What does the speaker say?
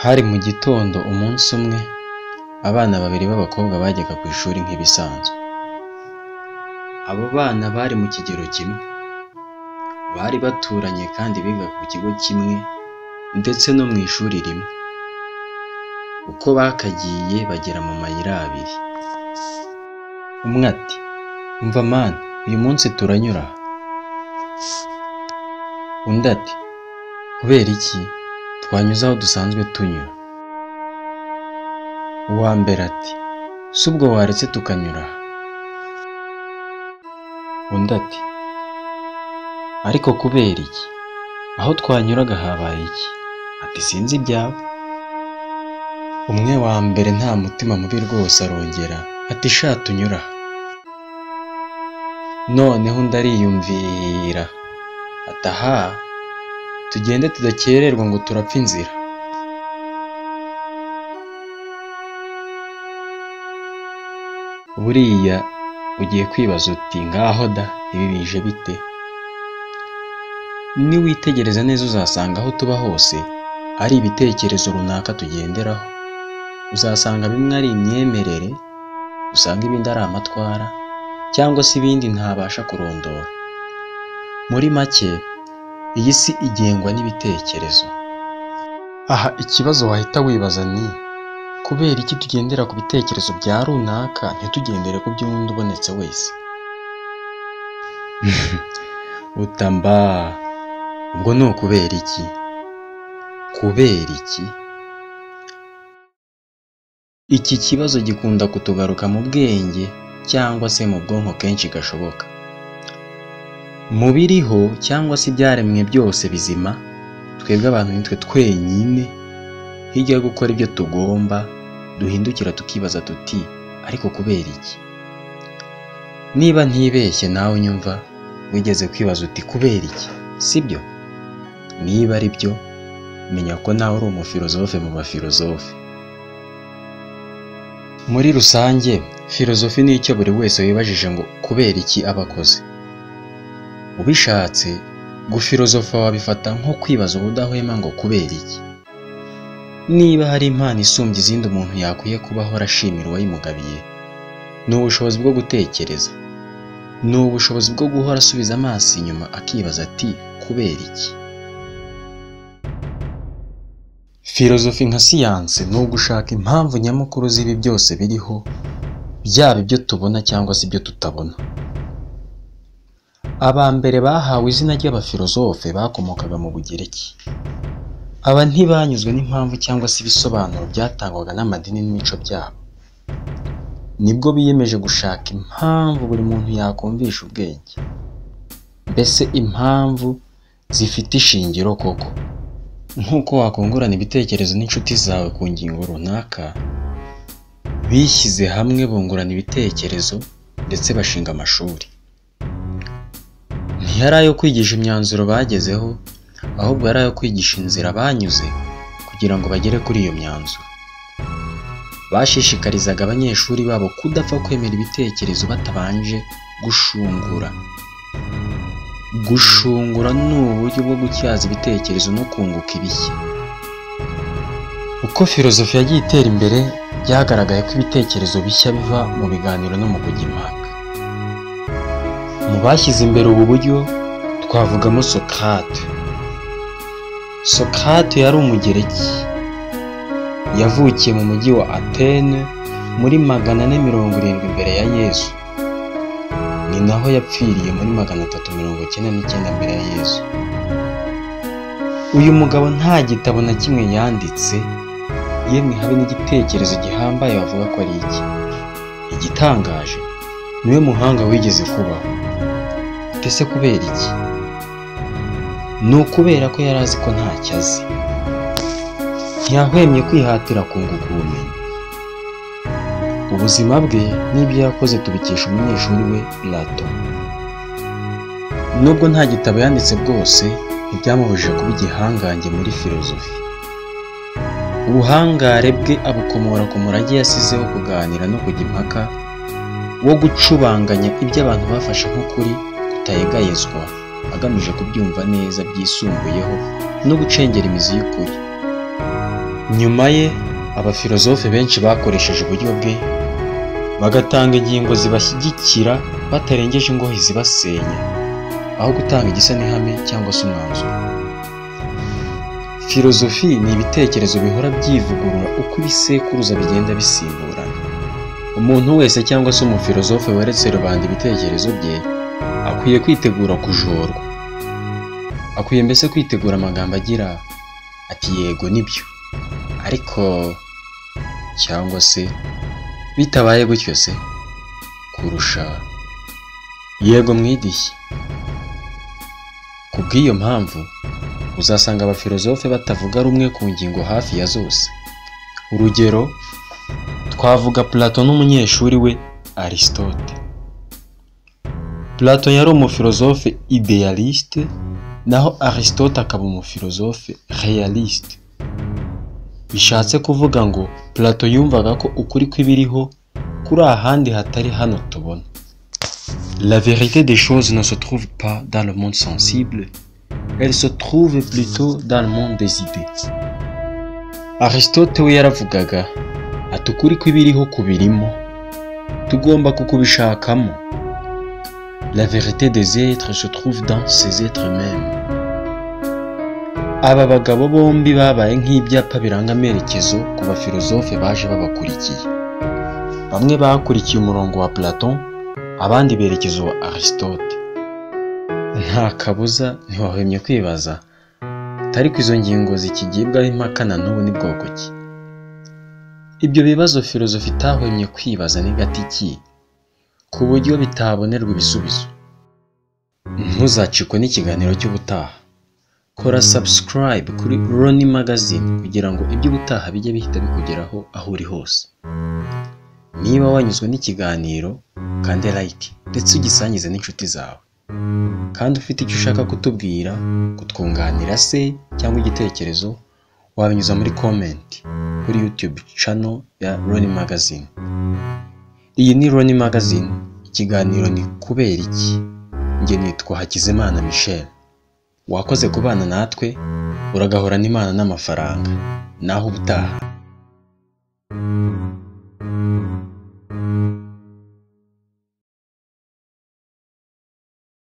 Hari mu gitondo umunsi umwe, abana babiri b'abakobwa bajyaga ku ishuri nk'ibisanzwe. Abo bana bari mu kigero kimwe. Bari baturanye kandi bigaga ku kigo kimwe ndetse no mu ishuri rimwe. Uko bakagiye bagera mu mayira abiri. Umwe ati "Umva Mana, uyu munsi turanyura aha." Undi ati "Kubera iki? Twanyuze aho dusanzwe tunyura." Uwa mbere ati "Si ubwo waretse tukanyura aha." Undi ati "Ariko kubera iki? Aho twanyuraga habaye iki?" Ati "Sinzi ibyawe." Umwe wa mbere nta mutima mubi rwose arongera ati "Sha tunyure aha." Noneho undi ariyumvira ati "Aha, tugende tudakererwa ngo turapfa inzira." Buriya ugiye kwibaza uti "Ngaho da, ibi bije bite?" Niwitegereza neza uzasanga aho tuba hose ari ibitekerezo runaka tugenderaho. Uzasanga bimwe ari imyemerere, usanga ibindi ari amatwara cyangwa se ibindi ntabasha kurondora. Muri make, iyi si igengwa n'ibitekerezo. Aha ikibazo wahita wibaza ni kubera iki tugendera ku bitekerezo bya runaka ntitugendere ku by'undi ubonetse wese? Uta mba! Ubwo ni ukubera iki? Kubera iki? Iki kibazo gikunda kutugaruka mu bwenge cyangwa se mu bwonko kenshi gashoboka. Mu biriho cyangwa se ibyaremwe byose bizima, twebwe abantu nitwe twenyine hirya yo gukora ibyo tugomba, duhindukira tukibaza tuti "Ariko kubera iki?" Niba ntibeshye nawe unyumva, wigeze kwibaza uti "Kubera iki?" Sibyo? Niba ari byo, menya ko nawe uri umufilozofe mu bafilozofe. Muri rusange, filozofi ni icyo buri wese wibajije ngo kubera iki aba akoze. Ubishatse, gufilozofa wabifata nko kwibaza ubudahwema ngo kubera iki? Niba hari impano isumbya izindi umuntu yakwiye kuba ahora ashimira uwayimugabiye, ni ubushobozi bwo gutekereza. Ni ubushobozi bwo guhora asubiza amaso inyuma akibaza ati "Kubera iki?" Filozofi nka siyanse ni ugushaka impamvu nyamukuru z'ibi byose biriho, byaba ibyo tubona cyangwa se ibyo tutabona. Aba mbere bahawe izina ry'abafilozofe bakomokaga mu Bugereki. Aba ntibanyuzwe n'impamvu cyangwa se ibisobanuro byatangwaga n'amadini n'imico byabo. Nibwo biyemeje gushaka impamvu buri muntu yakumvisha ubwenge. Mbese impamvu zifite ishingiro koko. Nk'uko wakungurana ibitekerezo n'inshuti zawe ku ngingo runaka, bishyize hamwe bungurana ibitekerezo ndetse bashinga amashuri. Ntiyari ayo kwigisha imyanzuro bagezeho, ahubwo yari ayo kwigisha inzira banyuze kugira ngo bagere kuri iyo myanzuro. Bashishikarizaga abanyeshuri babo kudapfa kwemera ibitekerezo batabanje gushungura. Gushungura ni uburyo bwo gutyaza ibitekerezo no kunguka ibishya. Uko filozofi yagiye itera imbere, byagaragaye ko ibitekerezo bishya biva mu biganiro no mu kujya impaka. Mu bashyize imbere ubu buryo, twavugamo Socrate. Socrate yari umugereki. Yavukiye mu mujyi wa Atene muri magana ane mirongo irindwi mbere ya Yesu. Ni naho yapfiriye muri magana atatu mirongo icyenda n'icyenda mbere ya Yesu. Uyu mugabo nta gitabo na kimwe yanditse, yemwe habe n'igitekerezo gihambaye bavuga ko ari iki. Igitangaje, niwe muhanga wigeze kubaho. Ese kubera iki? Ni ukubera ko yari azi ko ntacyo azi. Ntiyahwemye kwihatira kunguka ubumenyi. Ubuzima bwe n'ibyo yakoze tubikesha umunyeshuri we Plato. Nubwo nta gitabo yanditse bwose, ntibyamubujije kuba igihangange muri filozofi. Ubuhangare bwe abukomora ku murage yasize wo kuganira no kujya impaka, wo gucubanganya ibyo abantu bafashe nk'ukuri kutayegayezwa, agamije kubyumva neza byisumbuyeho no gucengera imizi y'ukuri. nyuma ye abafilozofe benshi bakoresheje uburyo bwe bagatanga ingingo zibashyigikira batarengeje ingohe zibasenya aho gutanga igisa n'ihame cyangwa se umwanzuro filozofi ni ibitekerezo bihora byivugurura uko ibisekuruza bigenda bisimburana umuntu wese cyangwa se umufilozofe weretse rubanda ibitekerezo bye akwiye kwitegura kujorwa akwiye mbese kwitegura amagambo agira ati yego nibyo ariko cyangwa se bitabaye gutyo se kurusha yego mwidishye ku bw'iyo mpamvu uzasanga abafilozofe batavuga rumwe ku ngingo hafi ya zose urugero twavuga plato n'umunyeshuri we aristote plato yari umufilozofe idealiste naho aristote akaba umufilozofe realiste bishatse kuvuga ngo plato yumvaga ko ukuri kw'ibiriho kuri ahandi hatari hano tubona La vérité des choses ne se trouve pas dans le monde sensible, elle se trouve plutôt dans le monde des idées. Aristote we yaravugaga ati ukuri kw'ibiriho kubirimo tugomba kukubishakamo La vérité des êtres se trouve dans ces êtres mêmes. Aba bagabo bombi babaye nk'ibyapa biranga amerekezo ku bafilozofe baje babakurikiye. Bamwe bakurikiye umurongo wa Platon, abandi berekeza uwa Aristote. Nta kabuza ntiwahwemye kwibaza atari ko izo ngingo zikigibwaho impaka na n'ubu ni bwoko ki? Ibyo bibazo filozofi itahwemye kwibaza ni gatiki ku buryo bitabonerwa ibisubizo. Ntuzacikwe n'ikiganiro cy'ubutaha. Kora subscribe kuri Roni Magazine kugira ngo iby'ubutaha bijye bihita bikugeraho aho uri hose. Niba wanyuzwe n'ikiganiro, kande like ndetse ugisangize n'inshuti zawe. Kandi ufite icyo ushaka kutubwira, kutwunganira se cyangwa igitekerezo, wabinyuza muri comment kuri YouTube channel ya Roni Magazine. Iyi ni Roni Magazine, ikiganiro ni kubera iki? Njye nitwa Hakizimana Michel. Wakoze kubana natwe, uragahorana Imana n'amafaranga. Naho ubutaha.